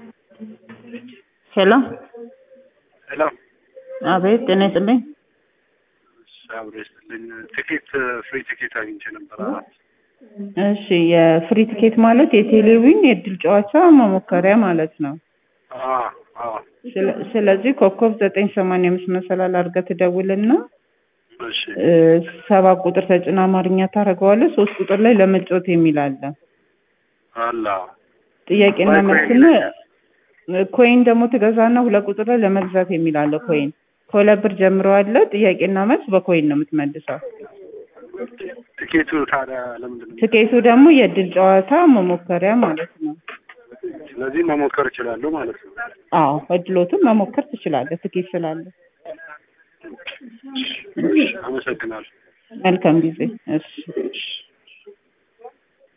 ሄሎ ሄሎ አቤት ጤና ይስጥልኝ አብሮ ይስጥልኝ። ቲኬት ፍሪ ቲኬት አግኝቼ ነበር አራት እሺ የፍሪ ቲኬት ማለት የቴሌዊን የእድል ጨዋታ መሞከሪያ ማለት ነው አዎ አዎ ስለ- ስለዚህ ኮከብ ዘጠኝ ሰማንያ አምስት መሰላል አድርገህ ትደውልና እሺ እ፣ ሰባት ቁጥር ተጭና አማርኛ ታደርገዋለህ ሶስት ቁጥር ላይ ለመጫወት የሚል አለ አላ ጥያቄና ወይ መልስና ኮይን ኮይን ደግሞ ትገዛና ሁለት ቁጥር ላይ ለመግዛት የሚል አለ ኮይን ከሁለት ብር ጀምሮ አለ ጥያቄና መልስ በኮይን ነው የምትመልሰው ቲኬቱ ታዲያ ለምንድን ነው? ትኬቱ ደግሞ የእድል ጨዋታ መሞከሪያ ማለት ነው ስለዚህ መሞከር እችላለሁ ማለት ነው። አዎ እድሎትን መሞከር ትችላለህ ትኬት ስላለ አመሰግናለሁ። መልካም ጊዜ እሺ